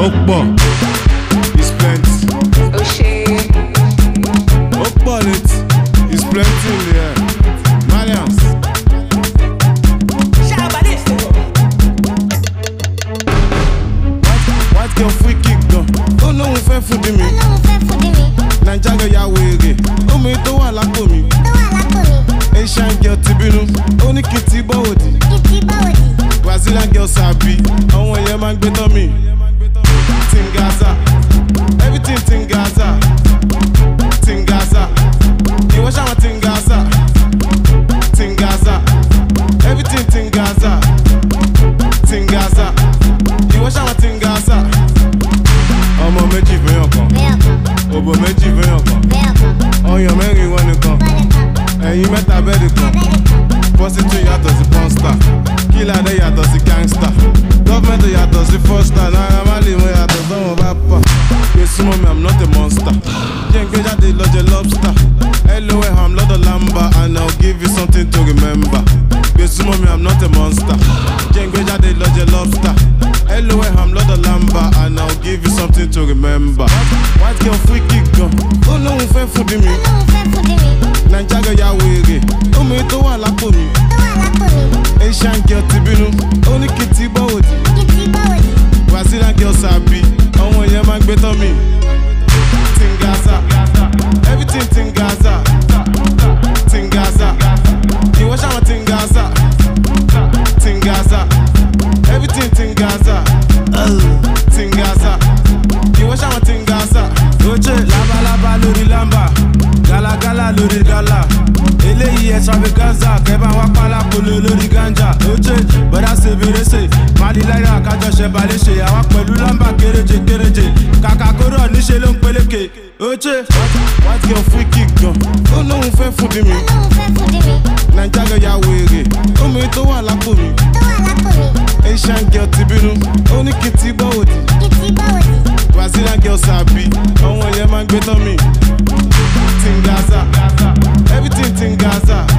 ó pọ̀ is plenty ó ṣe ó pọ̀ létí is plenty in the air malians. White- white girl free kick gan ó lóun fẹ́ fún di mi Ọlọ́run fẹ́ fún di mi, naija girl ya wèrè omi tó wà lápò mi tó wà lápò mi, asian girl ti bínú ó ní kí n ti bọ́ òdì kí ti báwo di? brazilian girl sàbí àwọn yẹn máa ń gbé tán mi tingaza everything tingaza tingaza ìwọ ṣàwọn tingaza tingaza everything tingaza tingaza ìwọ ṣàwọn tingaza ọmọ méjì fẹ́yàn kan Bẹ́ẹ̀ kan, òbò méjì fẹ́yàn kan bẹ́ẹ̀ kan, ọyàn mẹ́rin wọn nìkan bọ́lẹ̀ kan, ẹ̀yin mẹ́ta bẹ́ẹ̀dì kan abẹ́rẹ́ kan, prostitute yàtọ̀ sí pọ́nstà kílàdé yàtọ̀ sí gangsta gọ́fẹ̀mẹ̀tì yàtọ̀ sí fọ́stà náírà má lè mú yàtọ̀ sọ́wọ́n bá pà pé súnmọ́ mi i'm not a monster jẹ́ ń gbé jáde lọ́jọ́ lobster lol i'm lọ́dọ̀ lamba and i'll give you something to remember pé súnmọ́ mi i'm not a monster jẹ́ ń gbé jáde lọ́jọ́ lobster lol i'm lọ́dọ̀ lamba and i'll give you something to remember white girl free kick gan ó lóun fẹ́ fún di mi Ọlọ́run fẹ́ fún di mi, naija girl ya wèrè omi tó wà lápò mi. tó wà lápò mi, Asian girl ti bínú, ó ní kí n ti bọ́ òdì. kí ti báwo di? Brazilian girl sàbí, àwọn yẹn máa ń gbé tán mi. Tingaza, everything Tingaza, Tingaza, ìwọ ṣàwọn Tingaza, Tingaza, everything Tingaza, Tingaza, ìwọ ṣàwọn Tingaza. oje labalábá lórí lamba galagala lórí gala eléyìí extravaganza kẹbà wá pálápolo lórí ganja oje bọ́dá ṣe fèrèsé malilára kájọṣe balẹ̀ṣe àwa pẹ̀lú lamba kéréje kéréje kàkà kóró níṣẹ́ ló ń peléke oje. White girl free kick gan, ó lóun fẹ́ fún di mi. Ọlọ́run fẹ́ fún di mi, Naija girl ya wèrè, omi tó wà lápò mi. tó wà lápò mi, Asian girl ti bínú, ó ní kí n ti bọ́ òdì. kí ti báwo di? Brazilian girl sàbí, àwọn yẹn máa ń gbé tán mi. Tingaza, everything Tingaza,